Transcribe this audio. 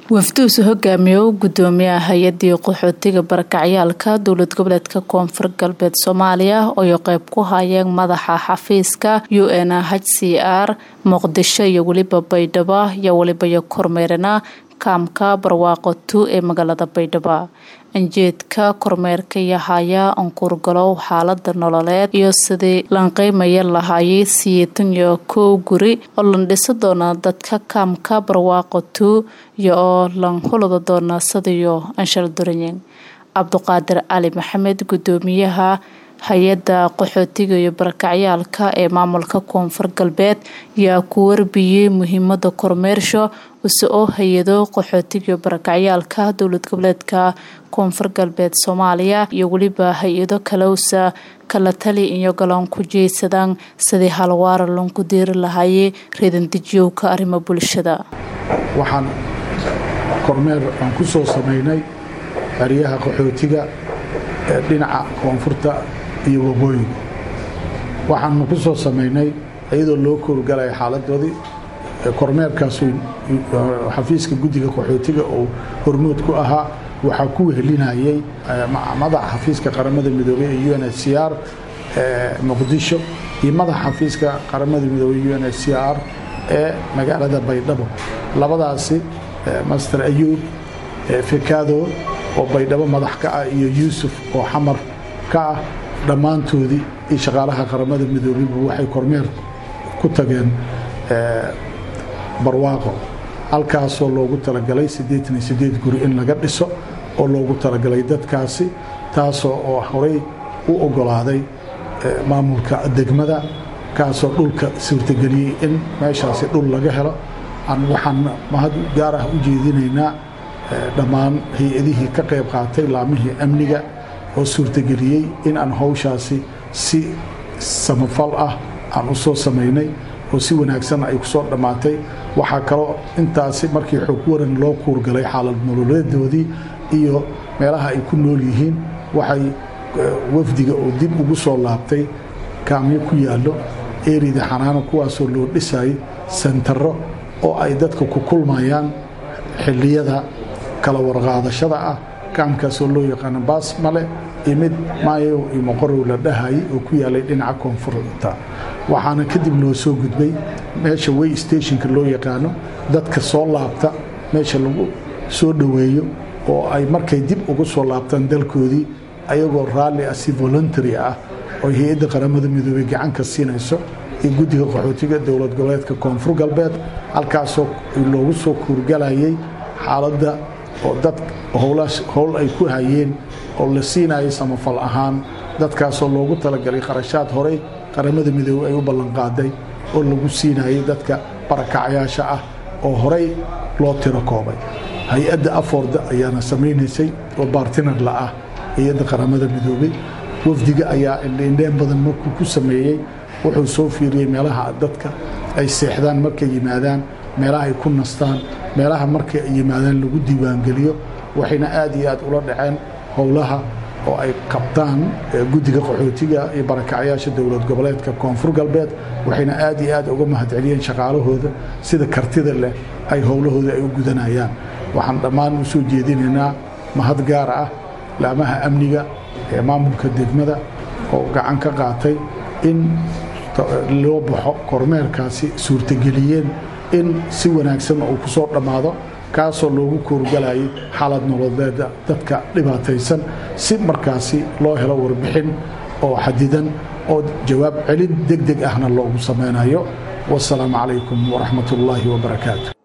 wafduusu hogaamiye u gudoomiyaha hay-adii qaxootiga barakacyaalka dowlad goboleedka koonfur galbeed soomaaliya ooay qeyb ku hayeen madaxa xafiiska u n h c r muqdisho iyo weliba baydhabo iyo weliba iyo kormeerana kaamka barwaaqo tu ee magaalada baydhabo anjeedka kormeerka yahaya ankuurgalow xaalada nololeed iyo sidii lanqeymaya lahaayay siyeetan iyo kow guri oo lan dhisi doona dadka kaamka barwaaqo tu iyo oo lan hulada doona sadiyo anshal duranyen cabduqaadir cali maxamed gudoomiyaha hay-adda qaxootiga iyo barakacyaalka ee maamulka koonfur galbeed yaa ku warbiyey muhiimada kormeersho use oo hay-ado qaxootiga iyo barakacyaalka dowlad goboleedka koonfur galbeed soomaaliya iyo weliba hay-ado kaleusa kala tali iyo galan ku jeysadaan sidii halwaara lanku diiri lahaayey reedandejiyowka arrimo bulshada waxaan kormeer aan ku soo samaynay xeryaha qaxootiga ee dhinaca koonfurta iyo waqooyiga waxaanu ku soo samaynay iyadoo loo koorgalaya xaaladoodii kormeerkaasu xafiiska guddiga qaxootiga oo hormood ku ahaa waxaa ku wehelinayay madaxa xafiiska qaramada midoobey ee u n h c r muqdisho iyo madaxa xafiiska qaramada midoobey u n h c r ee magaalada baydhabo labadaasi master ayuub fekado oo baydhabo madax ka ah iyo yuusuf oo xamar ka ah dhammaantoodii iyo shaqaalaha qaramada midoobeyba waxay kormeer ku tageen barwaaqo halkaasoo loogu talagalay guri in laga dhiso oo loogu talagalay dadkaasi taasoo oo horey u ogolaaday maamulka degmada kaasoo dhulka suurtageliyey in meeshaasi dhul laga helo waxaan mahad gaar ah u jeedinaynaa dhammaan hay-adihii ka qayb qaatay laamihii amniga oo suurtageliyey in aan hawshaasi si samafal ah aan u soo samaynay oo si wanaagsan ay ku soo dhammaatay waxaa kaloo intaasi markii xog waran loo kuurgalay xaalad nololeedoodii iyo meelaha ay ku nool yihiin waxay wafdiga oo dib ugu soo laabtay kaamyo ku yaallo eerida xanaano kuwaasoo loo dhisayay sentaro oo ay dadka ku kulmayaan xilliyada kala warqaadashada ah kaamkaasoo loo yaqaano baasmale iyo mid maayow iyo moqorow la dhahayay oo ku yaalay dhinaca koonfurta waxaana kadib loo soo gudbay meesha way stationka loo yaqaano dadka soo laabta meesha lagu soo dhoweeyo oo ay markay dib ugu soo laabtaan dalkoodii ayagoo raalli ah si voluntary ah oo hay-adda qaramada midoobey gacanka siinayso iyo guddiga qaxootiga dowlad goboleedka koonfur galbeed halkaasoo loogu soo kuurgalayay xaaladda oo dad howl ay ku hayeen oo la siinayay samafal ahaan dadkaasoo loogu talagalay kharashaad horey qaramada midoobey ay u ballanqaaday oo lagu siinayay dadka barakacyaasha ah oo horey loo tiro koobay hay-adda aforda ayaana samaynaysay oo baartinar la ah hay-adda qaramada midoobey wafdiga ayaa indheendheen badan markuu ku sameeyey wuxuu soo fiiriyey meelaha dadka ay seexdaan markay yimaadaan meelaha ay ku nastaan meelaha markay ay yimaadaan lagu diiwaangeliyo waxayna aad iyo aad ula dhaceen howlaha oo ay qabtaan guddiga qaxootiga iyo barakacyaasha dowlad goboleedka koonfur galbeed waxayna aad iyo aad uga mahadceliyeen shaqaalahooda sida kartida leh ay howlahooda ay u gudanayaan waxaan dhammaan u soo jeedinaynaa mahad gaar ah laamaha amniga ee maamulka degmada oo gacan ka qaatay in loo baxo kormeerkaasi suurtageliyeen in si wanaagsan uu ku soo dhammaado kaasoo loogu koorgalayay xaalad nololeeda dadka dhibaataysan si markaasi loo helo warbixin oo xadidan oo jawaab celin deg deg ahna loogu samaynayo wasalaamu calaykum waraxmat ullaahi wabarakaatu